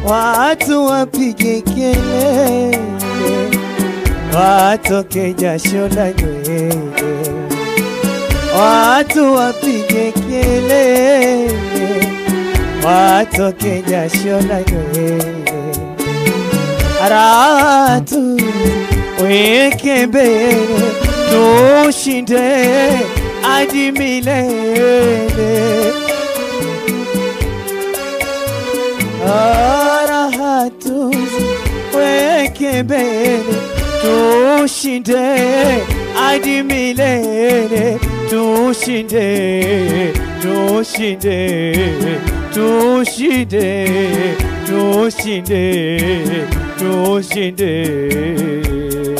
watu wapige kelele, watoke jasho la nywele, watu wapige kelele, watoke jasho la nywele, ratu weke mbele, tushinde hadi milele. Arahatu weke mbele, tushinde hadi milele, tushinde, tushinde, tushinde, tushinde, tushinde.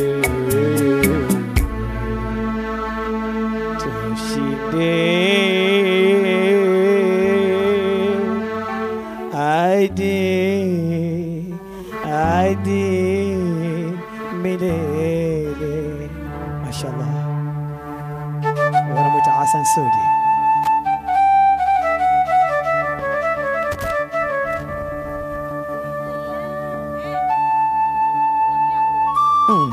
Tushinde. I did, I did, milele. Mashallah. Wanamwita Hassan Sudi. Mm.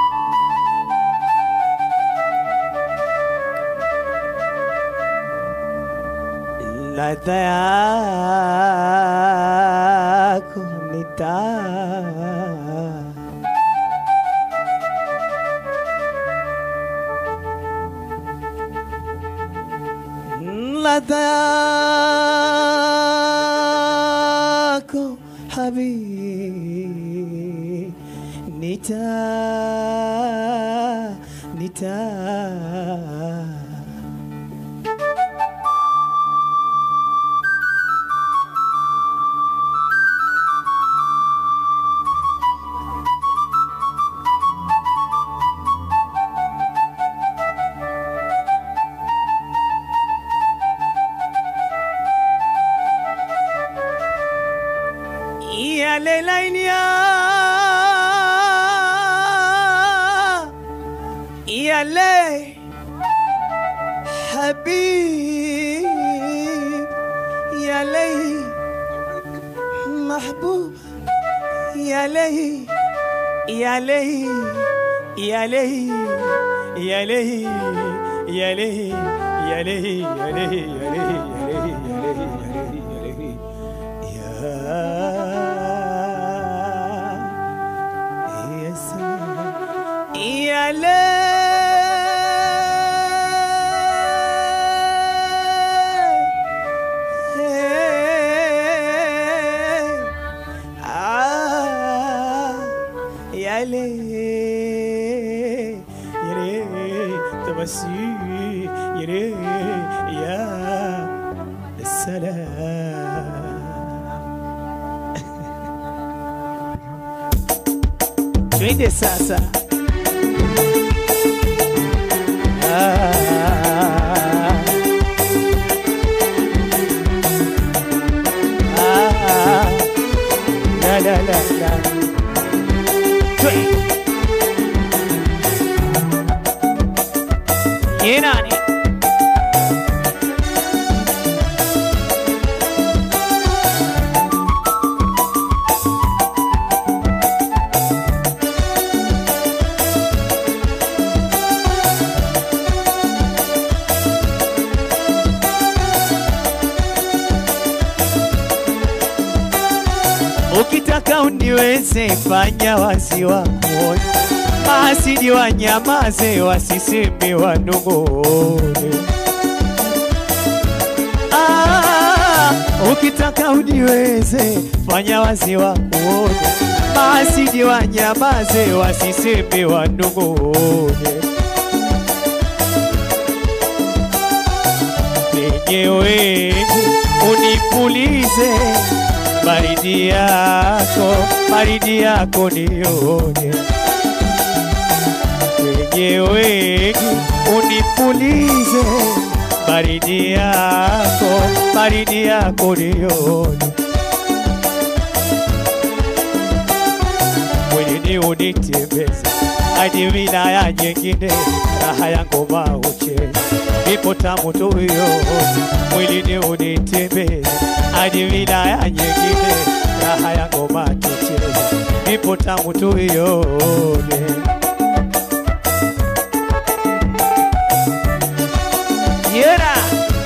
Ladha yako ni taa ladha yako habibi ni taa ni taa يا ليلين يا يا لي حبيب يا لي محبوب يا لي يا لي يا لي يا لي يا لي يا لي يا لي يا لي يا لي يا لي يا لي يا يا سلام يا ليل آه يا ليل يا ليل تبسي يا ليل يا السلام twende sasa Ah. Ah. La, la, la, la. Twe. Ye nani? Ukitaka uniweze fanya wazi wako, maasidi wanyamaze, wasiseme wanong'one. Ah, ukitaka uniweze fanya wazi wako, maasidi wanyamaze, wasiseme wanong'one. Wenyewe unipulize baridi yako, baridi yako nione wenyewe unipulize baridi yako, baridi yako nione mwilini unitembeze hadi wilaya nyingine, raha ya ngoma ucheze ipo tamu tu hiyo, mwilini unitembeze hadi wilaya nyingine, raha ya ngoma ngoma tucheze, ipo tamu tuione. Yera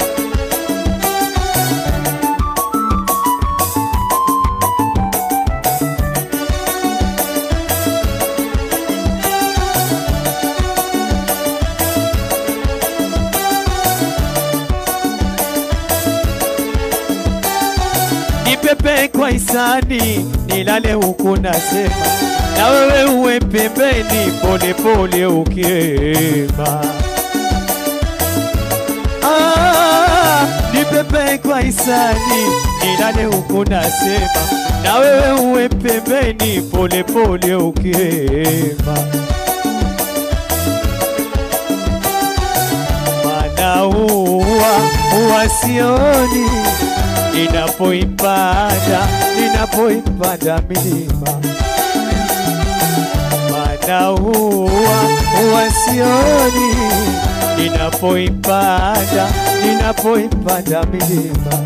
nipepe kwa hisani, nilale huku nasema, na wewe uwe pembeni, pole pole ukiema. Ah, nipepe kwa hisani, nilale huku nasema, na wewe uwe pembeni, pole pole ukiema. Maana huwa huwa sioni ninapoipanda ninapoipanda milima, maana huwa huwa sioni ninapoipanda ninapoipanda milima.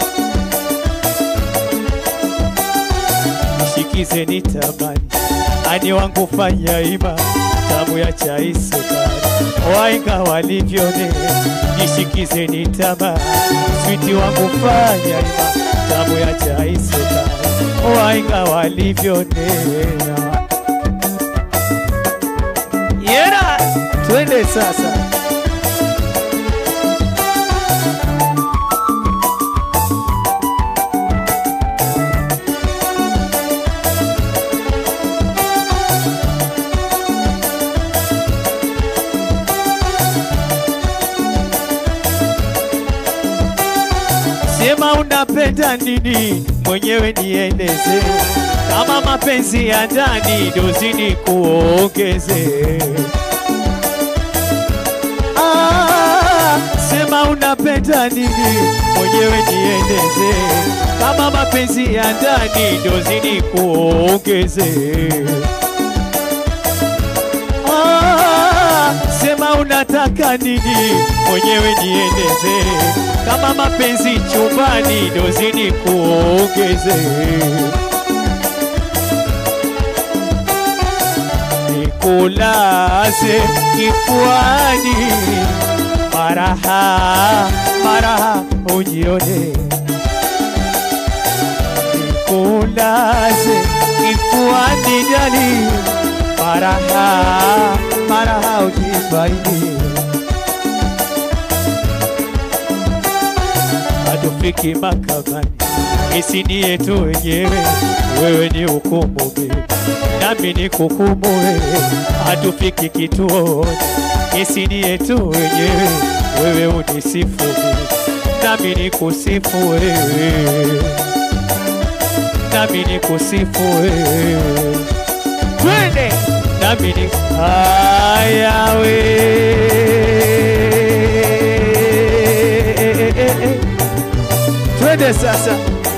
Nishikize nitamani, ani wangu fanya ima, tamu ya chai sukari, wainga walivyone. Nishikize nitamani, switi wangu fanya ima, tamu ya chai sukari, wainga walivyonena. Yera, twende sasa. Sema unapenda nini, mwenyewe nieleze. Kama mapenzi ya ndani dozini kuongeze. Ah, sema unapenda nini, mwenyewe nieleze. Kama mapenzi ya ndani dozini kuongeze. Ah, sema unataka nini, mwenyewe nieleze. Kama mapenzi chumbani dozini kuongeze. Nikulaze kifuani, maraha maraha ujione. Nikulaze kifuani dali, maraha maraha ujifaidi. hatufiki mahakamani, kesi ni yetu wenyewe, wewe ni hukumu mimi, nami ni kuhukumu wewe. Hatufiki kituoni, kesi ni yetu wenyewe, wewe unisifu mimi, nami ni kusifu wewe, nami ni kusifu wewe. Twende nami ni haya we Twende sasa.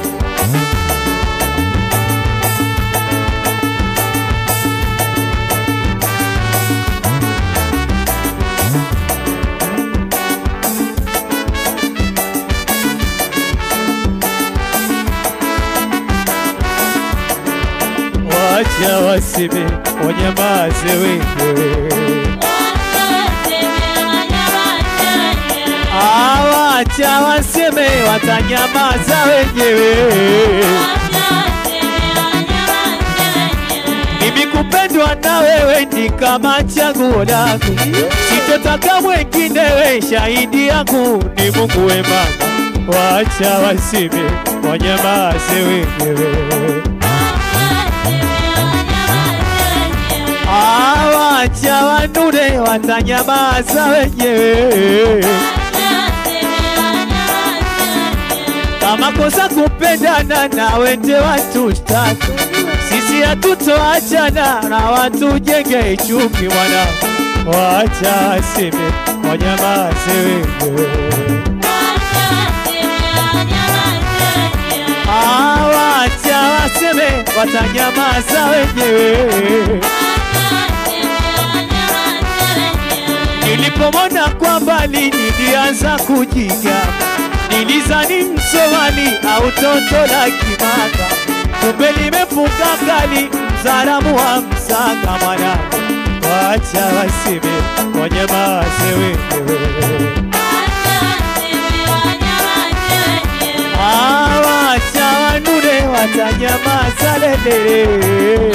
Wacha waseme wanyamaze wenyewe, Ah, wacha waseme watanyamaza wenyewe. Mimi kupendwa na wewe ni kama chaguo langu, sitotaka mwengine, we shahidi yangu ni Mungu we mama. Wacha waseme wanyamaze wenyewe. Ah, wacha wanune watanyamaza wenyewe. Kama kosa kupendana na wende watu tatu, sisi hatutoachana na watu jenge chuki mwana. Wacha waseme wanyamaze wenyewe. Ah, wacha waseme watanyamaza wenyewe. Nilipomona kwa mbali nilianza kujiga, nilizani Msomali au toto la Kimanga. kumbe limefunga kali mzaramu wa msanga mwanangu wacha wasime wanyamaze wenyewe Ah, wacha wanune watanyamaza lelele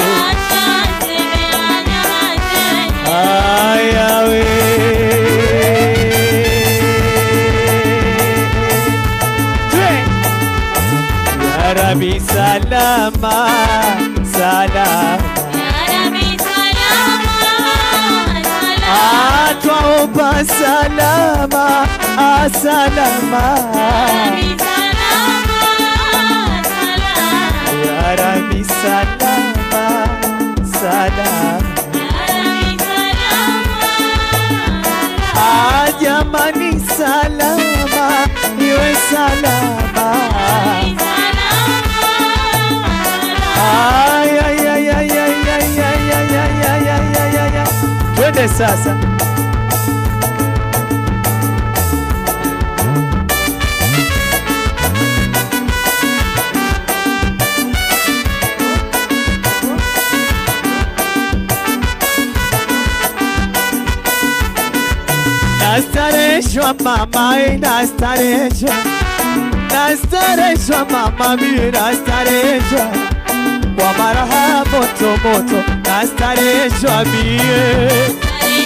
ayawe Twe. Ya Rabbi salama salama atwaomba salama asalama ya Rabbi salama salama Ah, jamani salama iwe salama Ay, ay, ay, ay, ay, ay, ay, ay, ay, ay, ay, ay, ay, ay. twende sasa nastareshwa mama eh, nastareshwa nastareshwa mama mi nastareshwa kwa maraha moto moto nastareshwa mie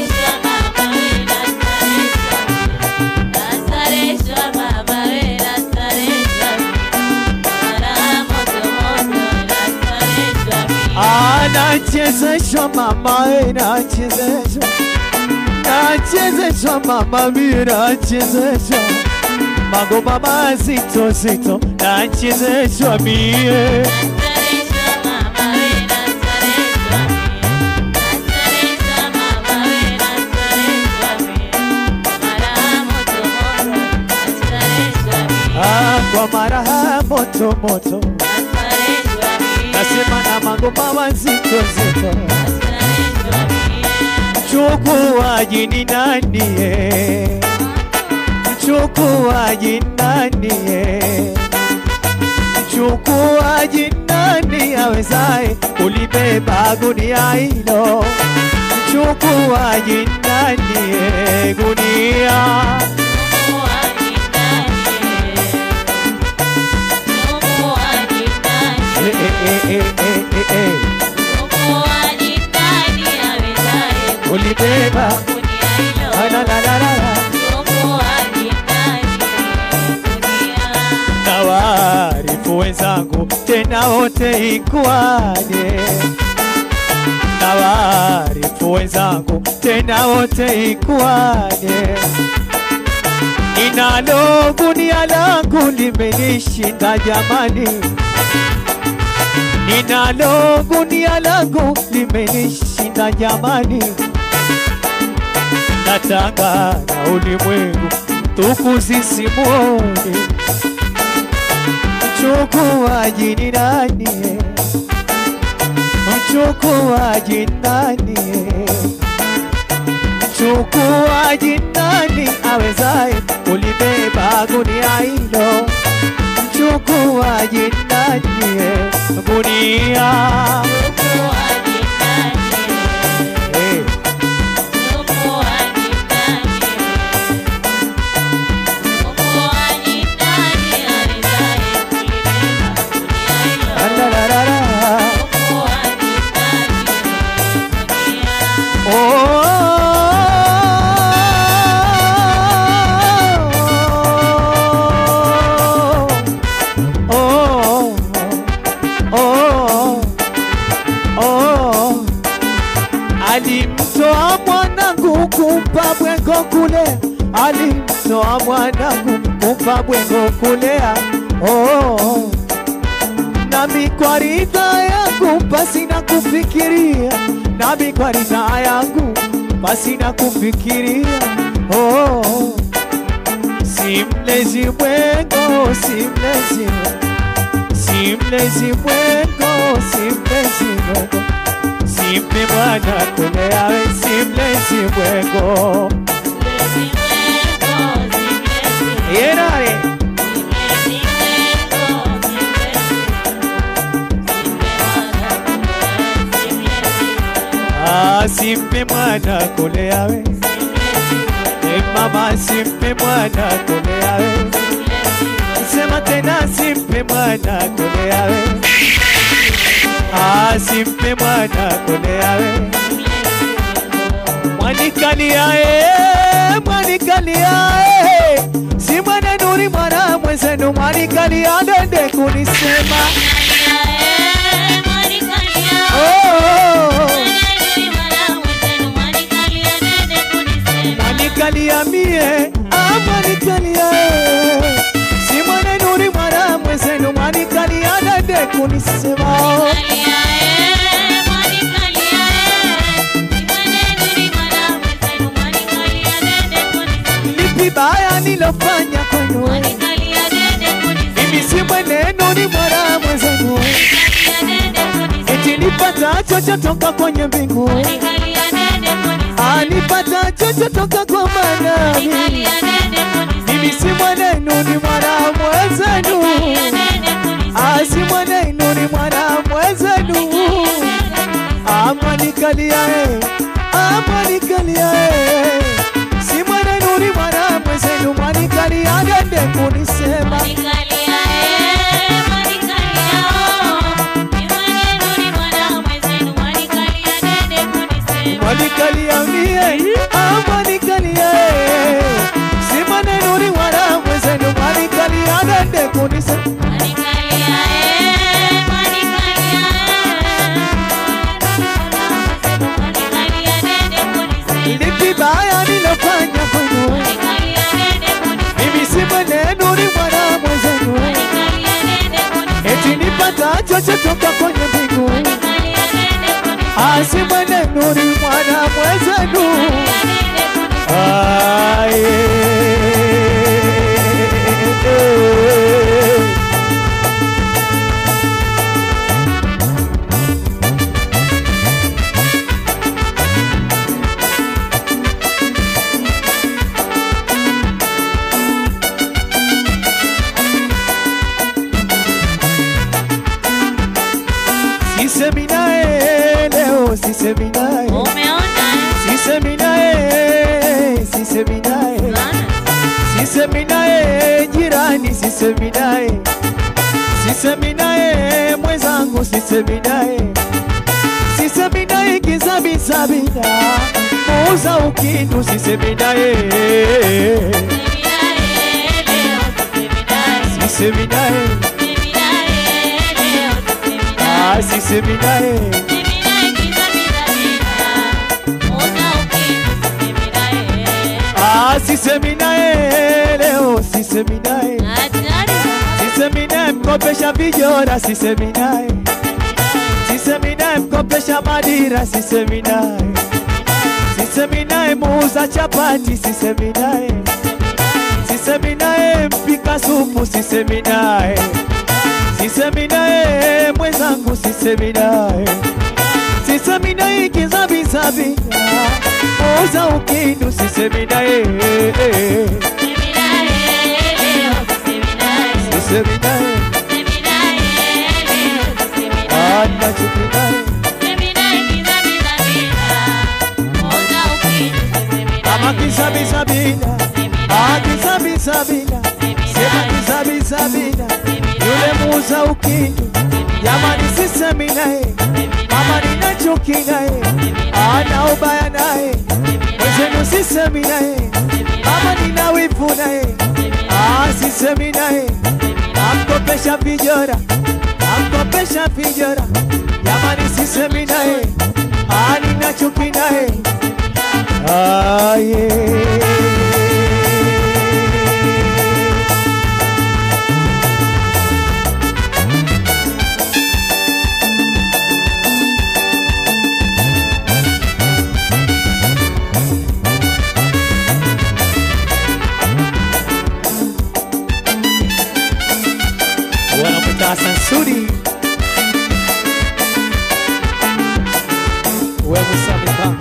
Ah, nachezeshwa mama eh, nachezeshwa nachezeshwa mama mi nachezeshwa magoma mazito zito nachezeshwa mie ah, kwa maraha moto moto nasema na magoma mazito zito mchukuaji ni nani eh? mchukuaji nani eh? mchukuaji nani awezaye kulibeba gunia hilo mchukuaji nani eh? gunia eh, eh, eh, eh, eh, eh, eh. kulibeba Ah, la, la, la, la, la. na waarifu wenzangu tena wote ikuwaje na waarifu wenzangu tena wote ikuwaje ninalo gunia langu limenishinda jamani ninalo gunia langu limenishinda jamani natanga na ulimwengu tukuzisimuone mchukuaji ni nani mchukuaji nani mchukuaji nani awezaye kulibeba gunia hilo mchukuaji nani gunia hey. La, la, la, la, la. Oh, oh, oh, oh. Alimtoa mwanangu kumpa bwengo kule, alimtoa mwanangu kumpa bwengo kulea. Oh, nami kwa ridha yangu pasina kufikiria, nami kwa ridha yangu pasina kufikiria. Oh, si mlezi mwengo, si mlezi mwengo, si mlezi mwengo, si mlezi mwengo, simpe mwana kulea, we si mlezi mwengo. Yenare simpe mwana kuleawe e mama simpe mwana kuleawe sema tena simpe mwana kuleawe ah simpe mwana kuleawe mwanikaliae mwanikaliae si mwana nuri mwana mwenzenu mwanikalia dende kunisema oh, oh, oh. mwanikalia mie ah, mwanikalia eh. si mwana nuri mwana mwenzenu mwanikalia dende kunisema oh. lipi baya nilofanya kwenu mimi si mwenenu ni mwana mwenzenu eti nipata chochotoka kwenye mbingu anipata chochotoka kwa manami mimi si mwenenu ni mwana mwenzenu asi mwenenu ni mwana mwenzenu amwanikaliae amwanikaliae si mwenenu ni mwana mwenzenu mwanikalia dende kunisema mwanikalia mie amwanikalia si mwenenu ni mwana mwenzenu mwanikalia dende kunisema lipi baya nilofanya kwenu mimi si mwenenu ni mwana mwenzenu eti nipata chochotoka kwenye mbingu asi mwenenu ni mwana mwenzenu Aye. Sisemi naye leo, sisemi naye, sisemi naye, sisemi naye, sisemi naye jirani, sisemi naye, sisemi naye mwenzangu, sisemi naye, sisemi naye kizabizabina, muuza ukindu, sisemi naye, sisemi naye, ah, sisemi naye. Ah, sisemi naye leo, sisemi naye, sisemi naye mkopesha vijora, sisemi naye, sisemi naye mkopesha madira, sisemi naye, sisemi naye muuza chapati, sisemi naye, sisemi naye mpika supu, sisemi naye, sisemi naye mwenzangu, sisemi naye, sisemi naye kizabizabina, muuza ukindu, sisemi naye, sisemi naye, anachuki naye Ama kisabisabina, ah kisabisabina, sema kisabisabina, yule muuza ukindu, jamani sisemi naye, mama nina chuki naye, ana ubaya naye, mwenzenu sisemi naye, mama nina wivu naye, ah sisemi naye, namkopesha vijora, namkopesha vijora, jamani sisemi naye, ah nina chuki naye Ah, yeah. Wanamwita Sansuri wewe Musa mipango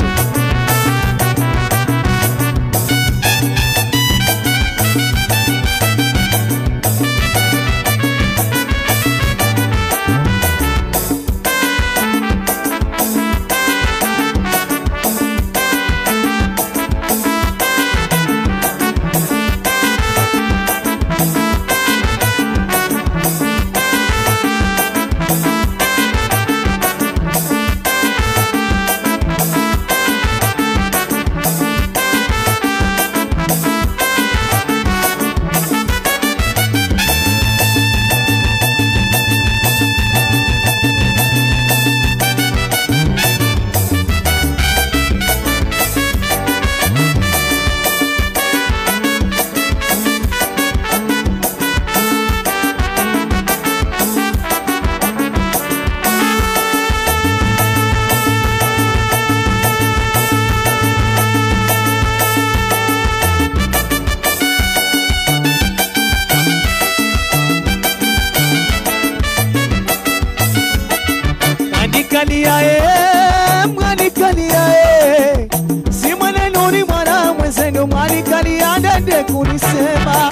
mwanikalia e, mwanikalia e, si maneno ni mwana mwenzenu, mwanikalia dende kunisema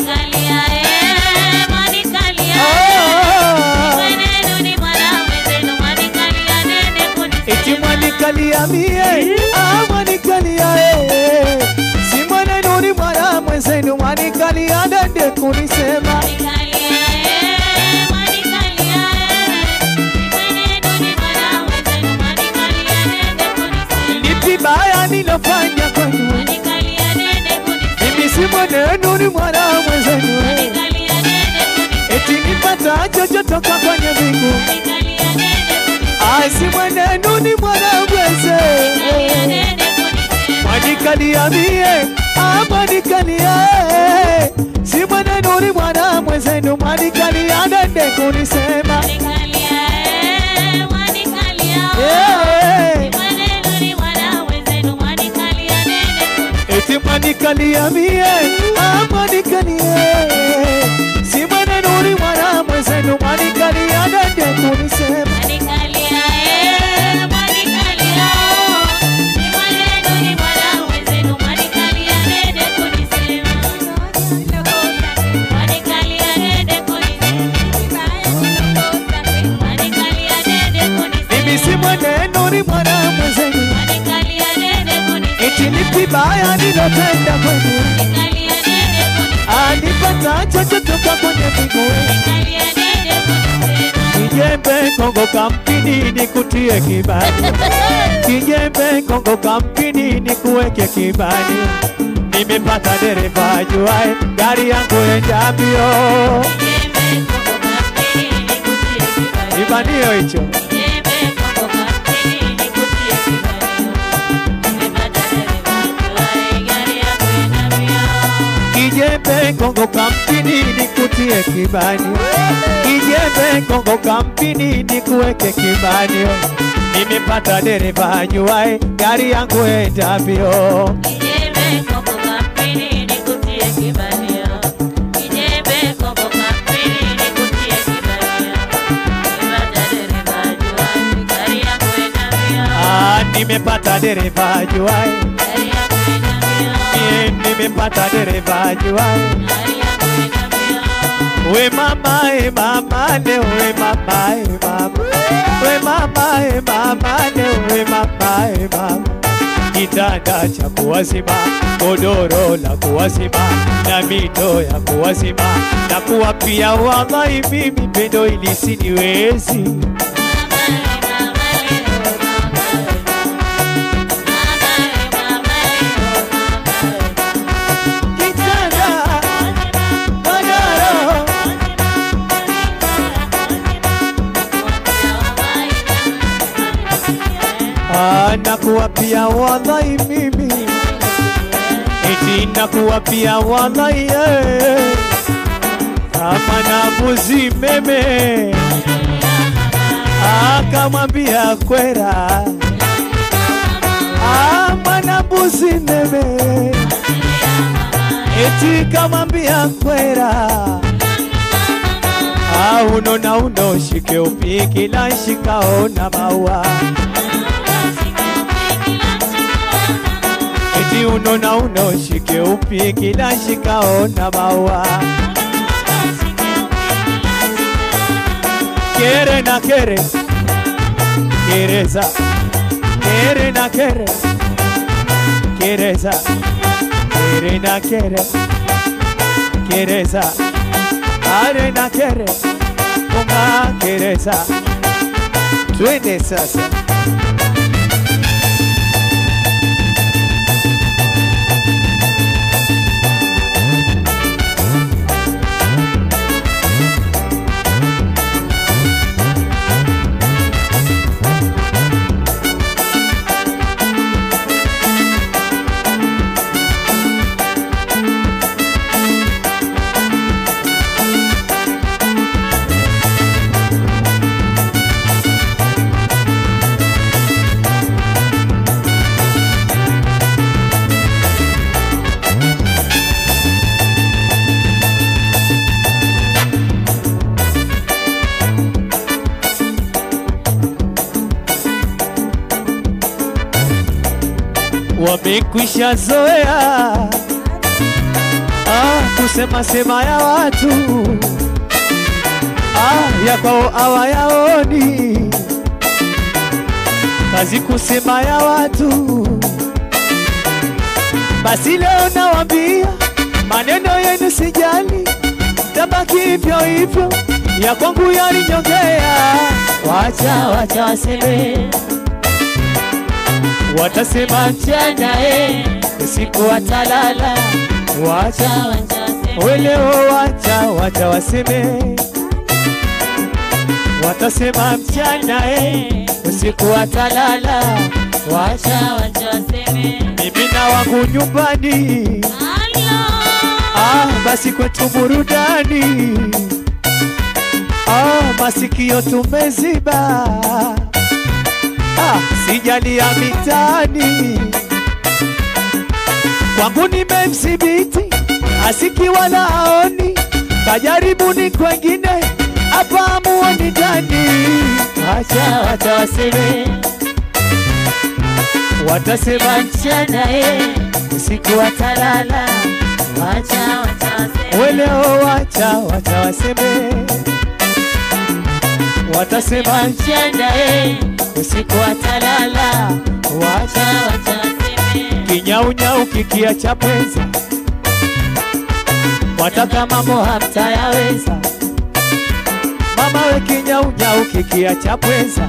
Ah, eti mwanikalia mie, ah, mwanikalia e, si maneno ni mwana mwenzenu, mwanikalia dende kunisema lipi baya nilofanya kwenu, mimi si maneno ni mwana mwenzenu, eti nipata chochote kwenye mbingu asi mwenenu ni mwana mweze mwanikalia mie ah, mwanikalia eh. si mwenenu ni mwana mwezenu mwanikalia dende kunisema Eh, eti mwanikalia mie ah, mwanikalia eh. si mwenenu ni mwana mwezenu mwanikalia dende kunisema mimi si mwenenu ni mwana mwezenu eti lipi baya nilotenda kwenu anipata chochotoka kwenye miguu kijembe kongo kampini nikutie kibani kijembe kongo kampini nikuweke kibani nimepata dereva ajuae gari yangu enda mbio kibanio hicho kijembe kongo kampini nikutie kibani kijembe kongo kampini nikuweke kibani nimepata dereva ajuae gari yangu enda mbio Ah, nimepata dereva ajuae Mie nimepata dereva ajuae We mama, e mama, ne we mama, e mama. We mama, e mama, ne we mama, e mama. Kitanda cha kuwazima, godoro la kuwazima, na mito ya kuwazima, na kuwapia wallahi mimi pendo ili siniwezi. Kitanda, godoro, Ah, nakuwapia wallahi mimi eti nakuwapia wallahi eh. kama na mbuzi meme akamwambia kwera Ah, mwana mbuzi meme eti kamwambia kwera Ah, uno na uno shike upiki la shikao na maua eti uno na uno shike upiki la shikao na maua kere na kere kereza kere na kere kereza kere na kere kereza are na kere unga kereza twende sasa wamekwisha zoea ah, kusema sema ya watu ah, ya kwao hawayaoni kazi kusema ya watu. Basi leo nawambia maneno yenu sijali, tabaki hivyo hivyo, ya kwangu yalinyongea. Wacha wacha waseme, watasema mchana eh, usiku watalala. Wacha weleo, wacha wacha waseme, watasema mchana eh, usiku watalala. Wacha mimi na wangu nyumbani, ah, basi kwetu burudani, ah, masikio tumeziba, ah, sijali ya mitaani, kwangu nimemsibiti, asiki wala aoni, kajaribuni kwengine, hapa amuoni ndani. Acha wacha waseme watasema mchana eh, usiku watalala. Wacha weleo, wacha wacha waseme, watasema mchana eh, usiku watalala. Wacha kinyaunyau kikia cha pweza, wataka mambo hamtayaweza. Mama we kinyaunyau kikia cha pweza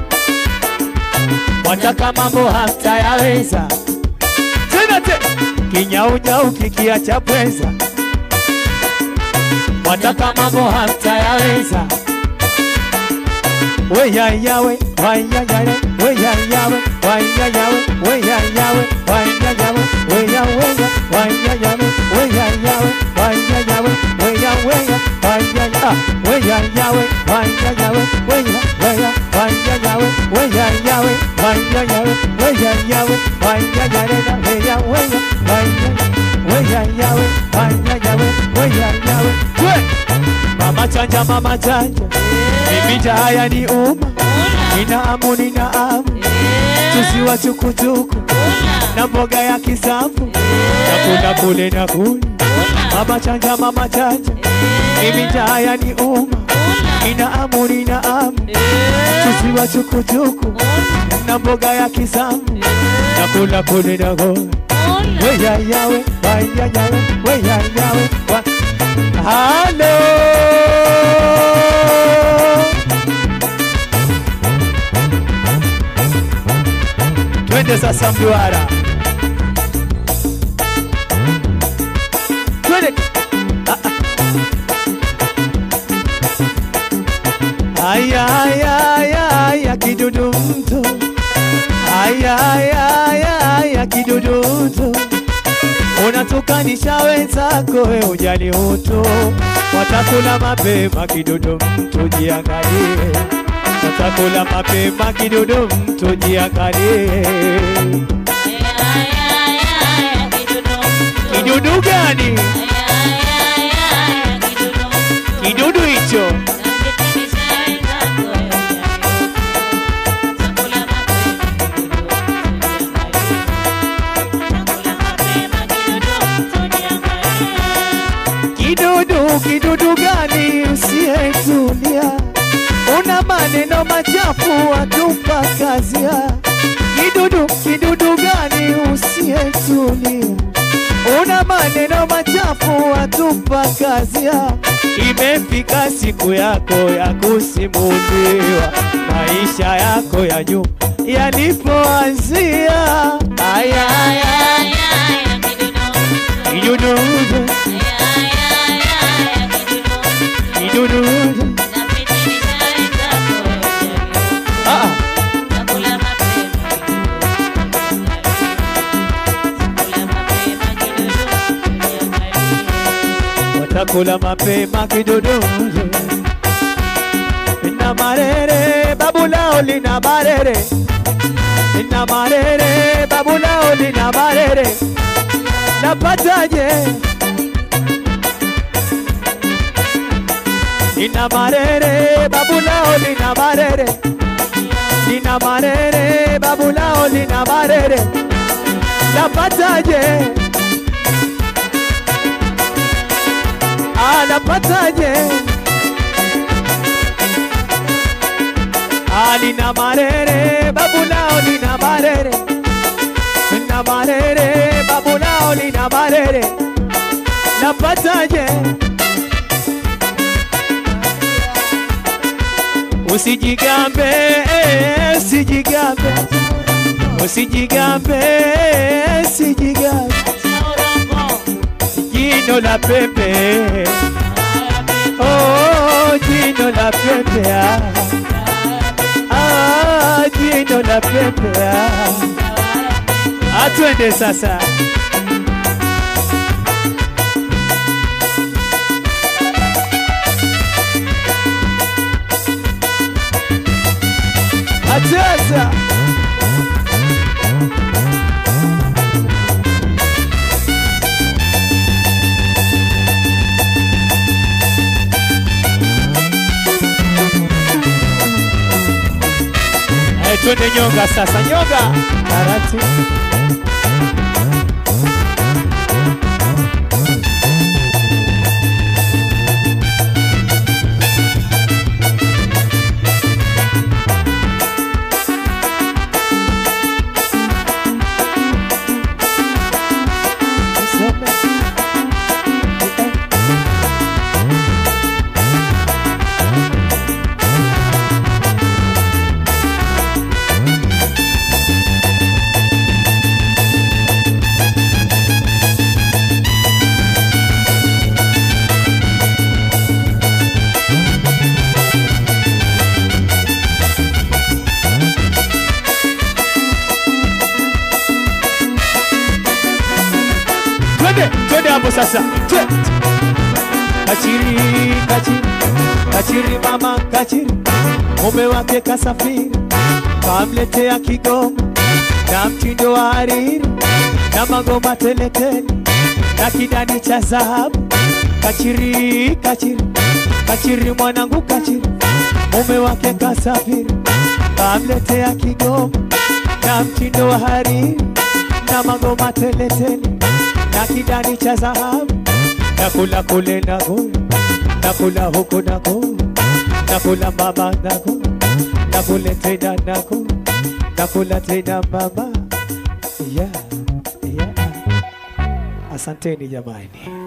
wataka mambo hamtayaweza tena te kinyaunyau kikiacha pweza, wataka mambo hamtayaweza. Weyayawe wayayawe weyayawe wayayawe weyayawe wayayawe weyaweya wayayawe weyayawe wayayawe weyaweya wayaya weyayawe wayayawe weya weya wayayawe weyayawe wayayawe weyayawe wayayarena weya weya weyayawe wayayawe weyayawe we mama chanja mama chanja mimija haya ni uma nina amu nina amu tuziwa chukuchuku na mboga ya kisamvu nakula kule na kule mama chanja mama chanja mimija haya ni uma nina amu nina amu tuziwa chukuchuku na mboga ya kisamvu nakula kule na kule weyayawe wayayawe weyayawe wa halo twende sasa mduara twende Ah, ah. aya aya aya aya kidudu mto aya aya aya aya kidudu mto unatukanisha wenzako we ujali utu watakula mapema kidudu mtu jiangalie watakula mapema kidudu mtu jiangalie kidudu gani kidudu hicho kidudu kidudu gani usiyetulia una maneno machafu watupa kazia kidudu kidudu gani usiyetulia una maneno machafu watupa kazia imefika siku yako ya kusimuliwa maisha yako ya nyuma yalipoanzia aya aya kidudu kidudu ah ah. watakula mapema kidudu ina marere babu lao lina marere ina marere babu lao lina marere napataje ina marere babu lao lina marere lina marere babu lao lina marere napataje Ah, napataje Ah, nina marere babu lao nina marere nina marere babu lao nina marere napataje usijigambe eh, usijigambe usijigambe usijigambe jino la pepe oh jino la pepe ah. Ah, jino la pepe ah. atwende sasa atesa Eh, twende nyonga sasa nyonga taratibu twende twende hapo sasa Twe- kachiri kachiri kachiri mama kachiri mume wake kasafiri kamletea kigoma na mtindo wa hariri na magoma teletele na kidani cha dhahabu kachiri kachiri kachiri mwanangu kachiri mume wake kasafiri kamletea kigoma na mtindo wa hariri na magoma teletele na kidani cha dhahabu nakula kule nako nakula huku nako nakula mama nako nakule tena nako nakula tena mama yeah, yeah. asanteni jamani